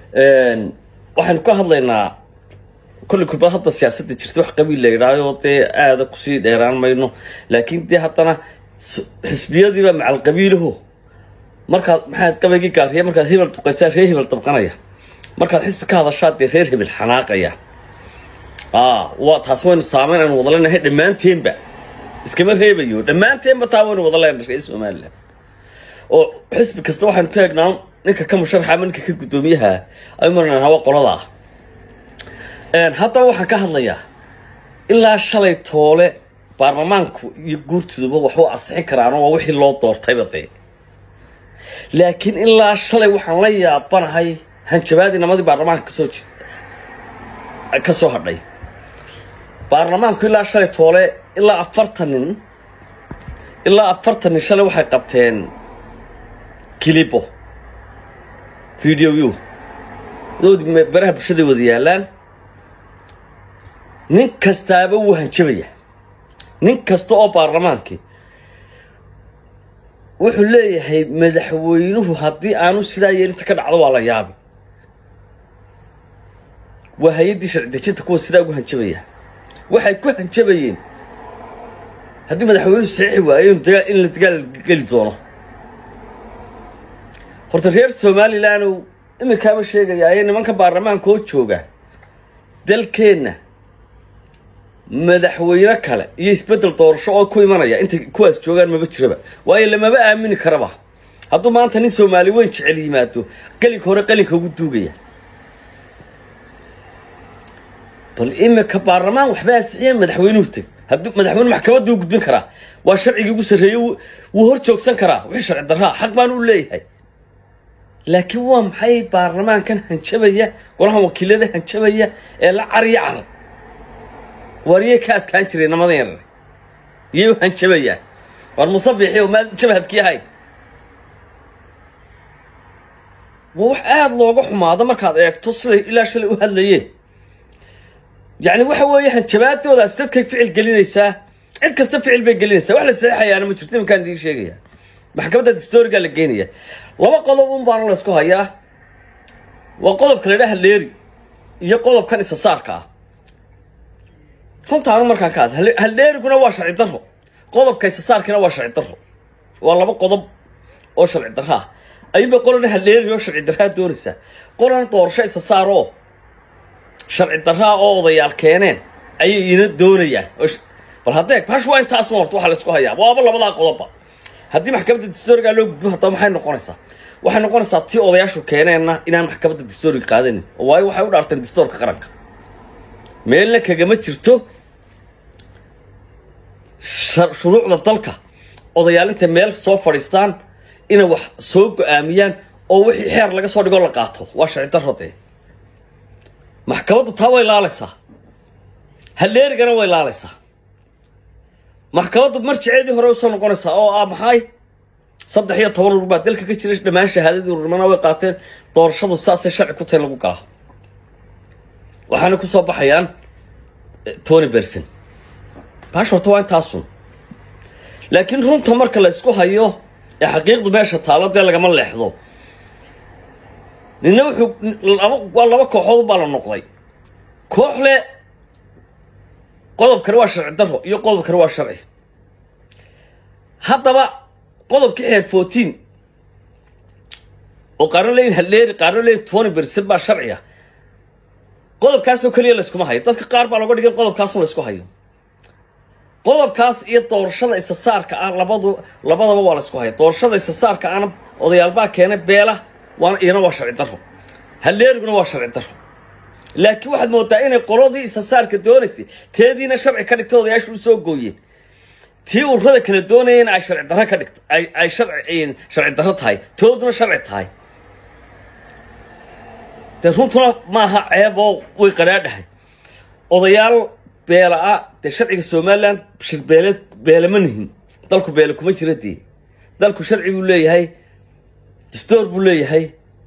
waxaynu ka hadlaynaa kolley kulbad hadda siyaasadda jirta wax qabiil la yidhaayo dee aada kusii dheeraan mayno laakiin dee haddana xisbiyadiiba macal qabiilaho markaad maxaad qabaygii gaariya markaad hebel duqaysaa reer hebel dabqanaya markaad xisbi ka hadashaa dee reer hebel xanaaqaya waa taas waynu saameyn aynu wada leenahay dhammaanteenba iskama reebayo dhammaanteenba taa waynu wada leenahay reer somalilan oo xisbi kasta waxaynu ka eegnaa ninka ka musharaxa ama ninka ka guddoomiyaha aynu marnaa waa qolada ah haddaba waxaan ka hadlayaa ilaa shalay toole baarlamaanku iyo guurtooduba waxu ansixin karaano waa wixii loo doortayba dee laakiin ilaa shalay waxaan la yaabanahay hanjabaadii namadii baarlamaanka kasoo ji ka soo hadhay baarlamaanku ilaa shalay toole ilaa afartan nin ilaa afartan nin shalay waxay qabteen kilibo video view doodi baraha bulshaday wada yaalaan nin kastaaba wuu hanjabaya nin kasta oo baarlamaankii wuxuu leeyahay madaxweynuhu haddii aanu sidaa yeelinta ka dhacdo waa la yaabi waa hay-addii sharci dejinta kuwa sidaa ugu hanjabaya waxay ku hanjabayeen haddii madaxweynuhu saxiixi waayo in la dagaal geli doono horta reer somalilan iminkaaba sheegayaaye nimanka baarlamaanka oo jooga dalkeenna madaxweyne kale iyo isbeddel doorasho oo ku imanaya intay kuwaas joogaan maba jiraba waayo lamaba aamini karaba hadduu maanta nin soomaali weyn jecel yimaado qalinka hore qalinka ugu duugaya bal iminka baarlamaan waxba ansixiyeen madaxweynuhu teg hadduu madaxweyne maxkamadda u gudbin karaa waa sharcigii ugu sarreeye wuu hor joogsan karaa wixii sharci darraa xaq baan u leeyahay laakiin waa maxay baarlamaankan hanjabaya golahan wakiilada hanjabaya ee la cariyo carab waariyay ka adkaan jiray namadan yarar iyay u hanjabayaan waar musabixi oo maad jabhadkii ahay waa wax aada looga xumaado markaad eegto siday ilaa shalay u hadlayeen yacni waxa weeye hanjabaadoodaas dadkay ficil gelinaysaa cid kasta ficil bay gelinaysaa wax la saxeexayaana ma jirto iminkaan idiin sheegaya maxkamadda distoriga la geenaya laba qodob un baana laysku hayaa waa qodobka la idhaha leeri iyo qodobkan isasaarka ah runtaanu markaan ka hadla haldheeriguna waa sharci daro qodobka isasaarkiina waa sharci daro waa laba qodob oo sharci daro ah ayuunba qolana haldheeri oo sharci daraa doonaysaa qolana doorasho isasaar oo sharci daraa oo odayaal keeneen ayay ina doonayaan bal haddee bash waa intaasna horta waxaa laysku hayaa waaba labadaa qodobba haddii maxkamadda distoriga loo gudbo haddaba maxay noqonaysaa waxay noqonaysaa tii odayaashu keeneenna inaan maxkamadda distoriga qaadanin waayo waxay u dhaarteen distoorka qaranka meelna kagama jirto shuruucda dalka odayaalinta meel soo fadhiistaan inay wax soo go-aamiyaan oo wixii xeer laga soo dhigoo la qaato waa sharci daro dee maxkamaddu taa way laalaysaa halleerigana way laalaysaa maxkamaddu marjiceedii hore usoo noqonaysaa oo ah maxay saddex iyo toban urur baa dalka ka jiray dhammaan shahaadadii ururnimana way qaateen doorashadu saasay sharci ku tahay lagu galaa waxaana kusoo baxayaan tony berson baash horta waa intaasun laakiin runta marka la isku hayo ee xaqiiqdu meesha taalo dee lagama leexdo nina wuxuu laba waa laba kooxood baa la noqday koox le qodobkani waa sharci daro iyo qodobkani waa sharci haddaba qodobkii xeer fourteen oo qaarna leeyihin halleeri qaarna leeyihin tony berson baa sharciya qodobkaasoo keliya layskuma hayo dadka qaar baa looga dhigay qodobkaasoo laysku hayo qodobkaas iyo doorashada isasaarka ah labadu labadaba waa laysku haya doorashada isasaarka ahna odayaalbaa keenay beela waana iyana waa sharci daro halleeriguna waa sharci daro laakiin waxaad moodaa inay qoladii isasaarka doonaysay teediina sharci ka dhigta odayaashu u soo gooyeen tii ururada kala doonayeen ay sharci daro ka dhigta ay sharci sharci daro tahay tooduna sharci tahay dee runtuna maaha ceeboo way qaraadhahay odayaal beela-a dee sharciga somalilan shir beeleed beelama nihin dalku beele kuma jira dee dalku sharci buu leeyahay dastoor buu leeyahay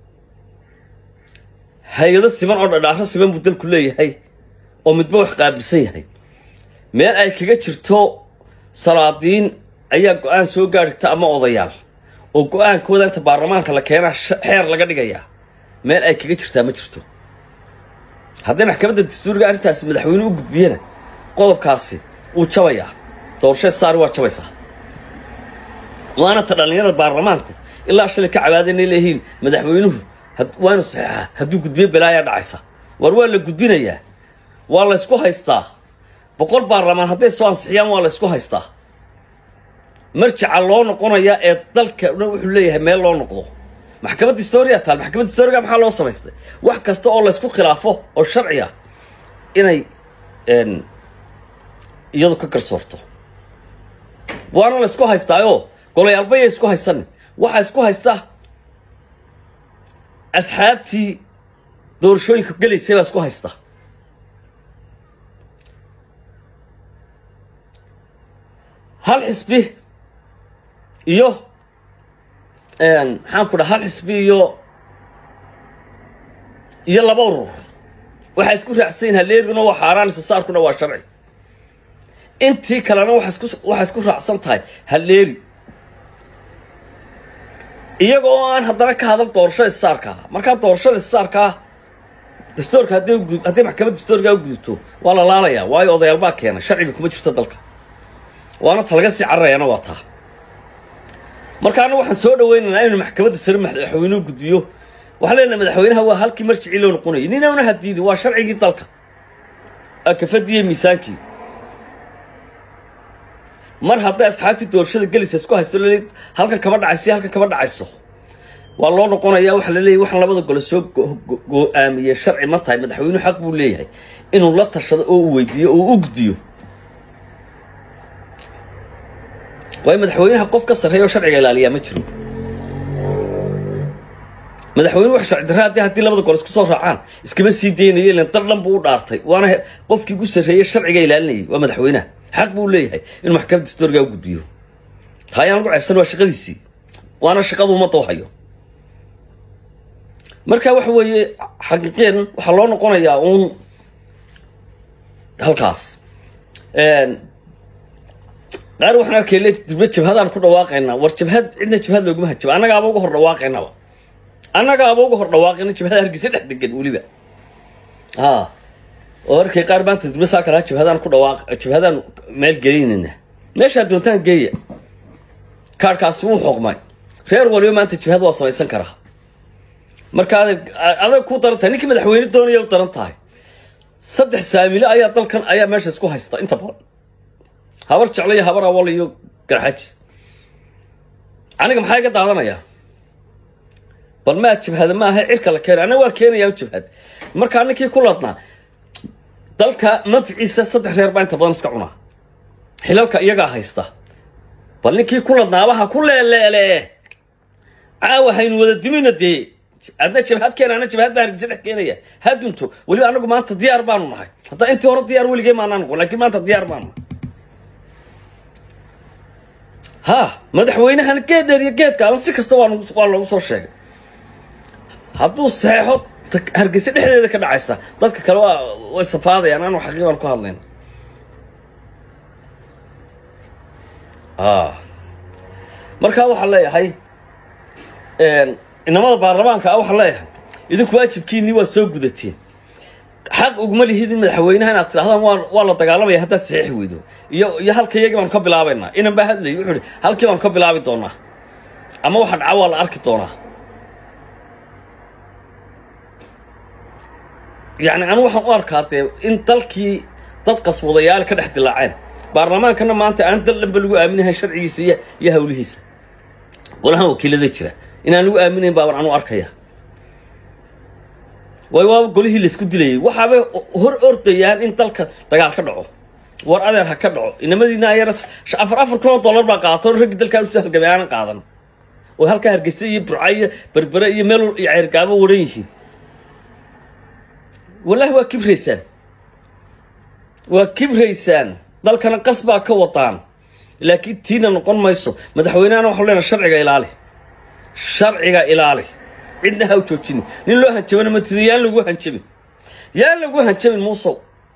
hay-ado siman oo dhadhaaro siman buu dalku leeyahay oo midba wax qaabilsan yahay meel ay kaga jirto salaadiin ayaa go-aan soo gaadhigta ama odayaal oo go-aankooda inta baarlamaanka la keenaa xeer laga dhigayaa meel ay kaga jirtaa ma jirto hadday maxkamadda dastuuriga arrintaasi madaxweyne u gudbiyana qodobkaasi wuu jabayaa doorashada saari waa jabaysaa waana ta dhallinyarada baarlamaanku ilaa shalay ka cabaadayna leeyihiin madaxweynuhu waa inu saxeexaa hadduu gudbiyo balaayaa dhacaysa war waa la gudbinayaa waa la ysku haystaa boqol baarlamaan hadday soo ansixiyaan waa la ysku haystaa marjaca loo noqonayaa ee dalka dhan wuxuu leeyahay meel loo noqdo maxkamadda historia taal maxkamadda historiga maxaa loo samaystay wax kasta oo laysku khilaafo oo sharci ah inay iyadu ka garsoorto waana la ysku haystaayoo golayaalbaya isku haysanin waxaa isku haysta asxaabtii doorashooyinka gelaysay baa isku haysta hal xisbi iyo maxaan ku dhaha hal xisbi iyo iyo laba urur waxaa isku raacsan yihin haleeriguna waa xaaraan isasaarkuna waa sharci intii kalena waa isku waxaa isku raacsan tahay haleeri iyaga oo aan haddana ka hadal doorashada isaarkaa markaa doorashada isaarkaa dastoorka hadday hadday maxkamadda dastoorkaa u gudubto waa la laalayaa waayo odayaal baa keena sharciga kuma jirto dalka waana ta laga sii cararayaana waa taa markaana waxaan soo dhawaynaynaa inuu maxkamadda sare madaxweynuhu gudbiyo waxaan leenahay madaxweynaha waa halkii marjicii loo noqonayay ninawna hadiidin waa sharcigii dalka akafadiiyo miisaankii mar hadday asxaabtii doorashada gelaysa isku haysto laleed halkan kama dhacayso halkan kama dhacayso waa loo noqonayaa waxaa la leeyahy waxaan labada gole soo go-aamiyey sharci ma tahay madaxweynuhu xaq buu leeyahay inuu la tashado oo u weydiiyo oo u gudbiyo waayo madaxweynaha qof ka sarreeya oo sharciga ilaaliyaa ma jiro madaxweyne wax sharci darra haddii haddii labada gole isku soo raacaan iskama sii daynayo ilan dal dhan buu u dhaartay waana qofkii ugu sarreeyey sharciga ilaalinayay waa madaxweynaha xaq buu leeyahay inuu maxkamadda dastoorgaa u gudbiyo taayaan lagu ceebsan waa shaqadiisii waana shaqadu ummadda u hayo marka waxa weeye xaqiiqeen waxaa loo noqonayaa uun halkaas qaar waxaan arkay le dibna jabhadaan ku dhawaaqaynaa war jabhad cidna jabhad looguma hajaba annagaaba uga hor dhawaaqaynaba annagaaba uga hor dhawaaqayna jabhada hargeysa dhex degan weliba a oo arkay qaar maanta dibna saa kalaa jabhadaan ku dhawaaq jabhadaan meel gelaynayna meeshaa doontaan geeya kaarhkaasi wuu xoqmay reer waliba maanta jabhad waa samaysan karaa marka adag adag ku daran tahay ninkii madaxweyne doonaya u daran tahay saddex saamile ayaa dalkan ayaa meesha isku haysta inta badan habar jeclo iyo habar awal iyo garxajis aniga maxaa iga daadanayaa bal maa jabhada maaha cirka la keena anaga waa keenayaa jabhad markaa ninkii ku ladnaa dalka manficiisa saddex reer baa inta badan iska cunaa xilalka iyagaa haysta bal ninkii ku ladnaabaha ku leeleele caawa haynu wada dimina dee adna jabhad keena ana jabhad baa hargeysa dhex keenaya ha dunto weliba anagu maanta diyaar baanu nahay hadda intii hore diyaar weligee maanaa noqon lakiin maanta diyaar baanu nahay ha madaxweynahan geed dheer iyo geedka ama si kasta waa waa loogu soo sheegay hadduu saxeexo hargeysa dhexdeeda ka dhacaysa dadka kale waa way safaadayaan anu xaqiiqan ku hadlayn a markaa waxaan leeyahay inamada baarlamaanka ah waxaan leeyahay idinku waajibkiinii waa soo gudateen xaq uguma lihid in madaxweynaha inaad tidhahdaan waa waa la dagaalamaya haddaad saxiixi weydo iyo iyo halka iyagii baanu ka bilaabaynaa inan baa hadlayay wuxuu ihi halkii baanu ka bilaabi doonaa ama waxa dhaca waa la arki doonaa yacni anu waxaan u arkaa dee in dalkii dad qaswadayaal ka dhex dilaaceen baarlamaankana maanta aan dal dhanba lagu aaminahayn sharcigiisa iyo iyo hawlihiisa golahan wakiilada jira inaan lagu aaminayn baaban anu arkaya way waaba golihii laysku dilayay waxaabay hor ordayaan in dalka dagaal ka dhaco war adeer ha ka dhaco inamadiina ayara afar afar kun oo dollar baa qaatan raggii dalkaa usoo halgamay aanan qaadan oo halkaa hargeysa iyo burca iyo berbere iyo meel iyo ceyrgaabo waran yihiin wallaahi waa kibraysaan waa kibraysaan dalkana qas baa ka wadaan laakiin tiina noqon mayso madaxweynehana waxau leenahay sharciga ilaali sharciga ilaali cidna ha u joojinin nin loo hanjabana matida yaan lagu hanjabin yaan lagu hanjabin muusow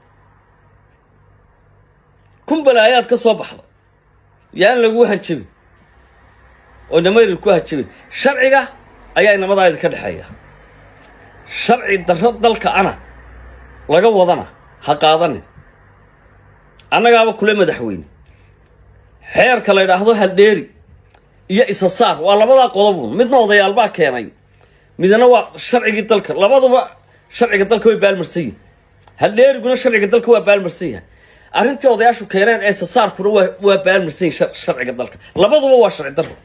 kun balaayaad ka soo baxda yaan lagu hanjabin oo inamayrir ku hanjabin sharciga ayaa inamadaayda ka dhexeeya sharci darro dalka ana laga wadana ha qaadanin annagaaba kule madaxweyne xeerka la ydhaahdo haldheeri iyo isa saar waa labadaa qodobun midna odayaalbaa keenay midna waa sharcigii dalka labaduba sharciga dalka way baalmarsan yihin haldheeriguna sharciga dalka waa baalmarsan yahay arrintii odayaashu keeneen ee isa saarkuna waa waa baalmarsan yihin sharciga dalka labaduba waa sharci darro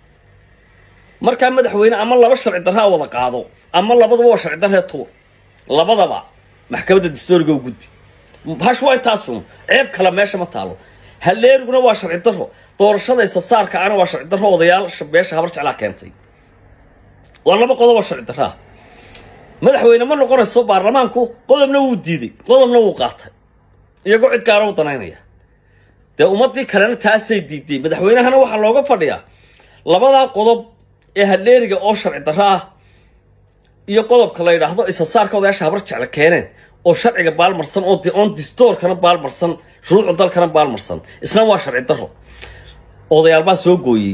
markaa madaxweyne ama laba sharci darraa wada qaado ama labaduba waa sharci darree tuur labadaba maxkamadda dastooriga u gudbi hash waa intaasun ceeb kale meesha ma taalo haleeriguna waa sharci darro doorashada isa saarka ana waa sharci darro odayaal beesha habar jeclaa keentay waa laba qodob oo sharci darraa madaxweyne ma noqonayso baarlamaanku qodobna wuu diiday qodobna wuu qaatay iyagoo cid gaara u danaynaya dee ummadii kalena taasay diiday madaxweynahana waxaa looga fadhiyaa labadaa qodob ee haleeriga oo sharci darro ah iyo qodobka la yidhaahdo isa saarka odayaasha habar jecla keeneen oo sharciga baalmarsan oo oon distoorkana baalmarsan shuruucda dalkana baalmarsan isna waa sharci darro odayaal baa soo gooyey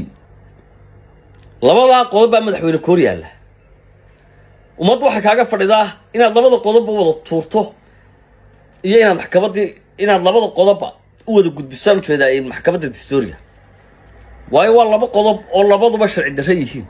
labadaa qodob baa madaxweyne koor yaalla ummadda waxaa kaaga fadhidaa inaad labada qodobba wada tuurto iyo inaad maxkamaddii inaad labada qodobba u wada gudbisaan ujeedaa maxkamadda distooriga waayo waa laba qodob oo labaduba sharci darro yihiin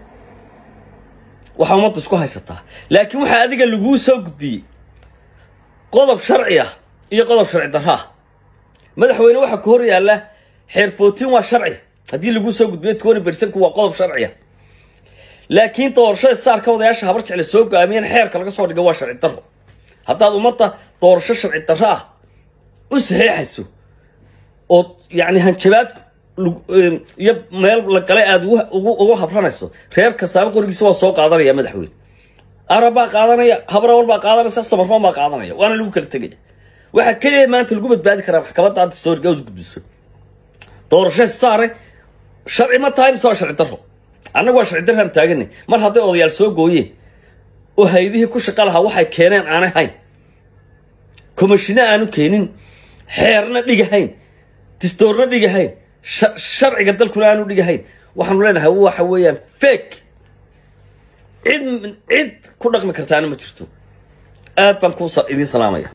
waxaa ummadda isku haysataa laakiin waxaa adiga laguu soo gudbiyey qodob sharci ah iyo qodob sharci darro ah madaxweyne waxaa ka hor yaalla xeer footiin waa sharci haddii laguu soo gudbiyo twenty bersanku waa qodob sharciya laakiin doorashada saarka odayaasha habar jecle soo go-aamiyeen xeerka laga soo dhiga waa sharci darro haddaad ummadda doorasho sharci darro ah u saxeexayso oo yacni hanjabaad iyo meel la galay aada ugu habranayso reer kastaaba qorigiisa waa soo qaadanaya madaxweyne arab baa qaadanaya habrawal baa qaadanaysa samarfoon baa qaadanaya waana lagu kala tegaya waxaa keliya maanta lagu badbaadi karaa maxkamadda dastooriga ood gudbiso doorasho saare sharci ma tahay mise waa sharci darro annagu waa sharci darraan taagana mar hadday odayaal soo gooyeen oo haydihii ku shaqa lahaa waxay keeneen aanay hayn komashino aanu keenin xeerna dhigahayn distoorna dhigahayn sharciga dalkuna aanu dhigahayn waxaanu leenahay waxa weeyaan fake cid cid ku dhaqmi kartaana ma jirto aad baan ku idiin salaamaya